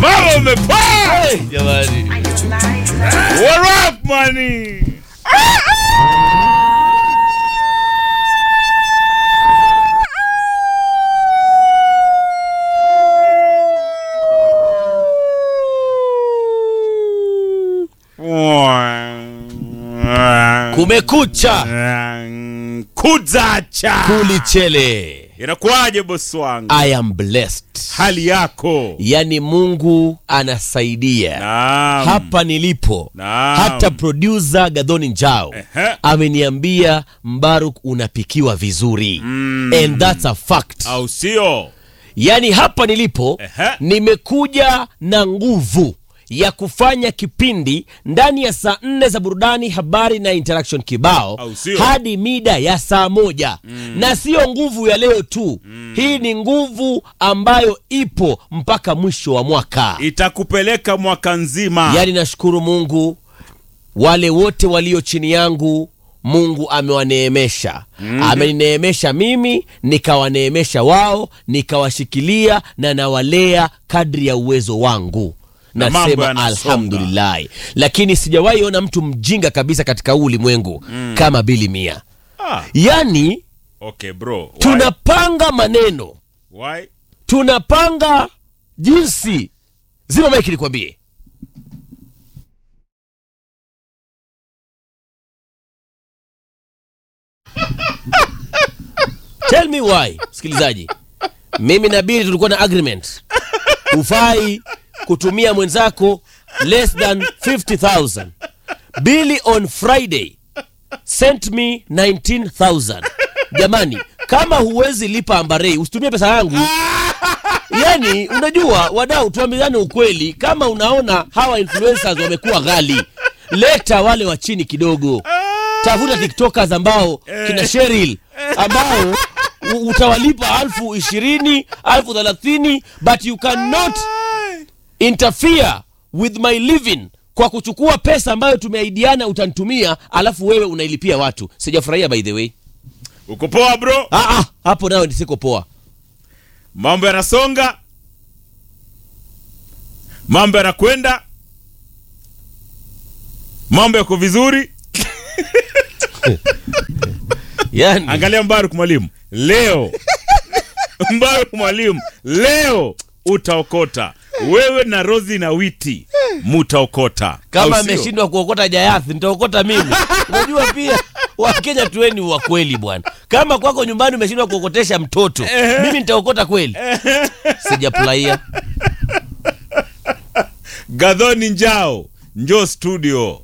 Umepaa umepaa. Jamani. What up money? Kumekucha Kuzacha. kulichele. Inakuwaje bosi wangu? I am blessed. Hali yako? Yaani Mungu anasaidia. Naam. Hapa nilipo Naam. hata producer Gadhoni Njao Ehe. ameniambia Mbaruk unapikiwa vizuri and that's a fact. Au sio? Yaani hapa nilipo Ehe. nimekuja na nguvu ya kufanya kipindi ndani ya saa nne za burudani, habari na interaction kibao Au sio? hadi mida ya saa moja na siyo nguvu ya leo tu. Hii ni nguvu ambayo ipo mpaka mwisho wa mwaka. Itakupeleka mwaka nzima. Yaani nashukuru Mungu, wale wote walio chini yangu Mungu amewaneemesha amenineemesha mimi nikawaneemesha wao nikawashikilia na nawalea kadri ya uwezo wangu Na mambo nasema yanasonga. alhamdulillahi lakini sijawahi ona mtu mjinga kabisa katika huu ulimwengu kama bili mia Ah, yaani okay bro. Why? tunapanga maneno Why? tunapanga jinsi zima maiki nikwambie tell me why msikilizaji mimi na bili tulikuwa na agreement hufai kutumia mwenzako less than 50000 bili on friday sent me 19000 jamani kama huwezi lipa ambarei usitumie pesa yangu yani unajua wadau tuambiane ukweli kama unaona hawa influencers wamekuwa ghali leta wale wa chini kidogo tafuta tiktokers ambao kina sheril ambao u- utawalipa alfu ishirini alfu thelathini but you cannot interfere with my living kwa kuchukua pesa ambayo tumeaidiana utanitumia alafu wewe unailipia watu sijafurahia by the way Uko poa bro? ah, ah, hapo nayo nisiko poa Mambo yanasonga. Mambo yanakwenda. Mambo yako vizuri. yani Angalia Mbaruk mwalimu. Leo. Mbaruk mwalimu. Leo utaokota. Wewe na Rozi na Witi mutaokota. kama Au sio? ameshindwa kuokota jayathi nitaokota mimi unajua pia wakenya tuweni wa kweli bwana kama kwako nyumbani umeshindwa kuokotesha mtoto mimi nitaokota kweli sijafurahia Gadhoni Njao, njoo studio.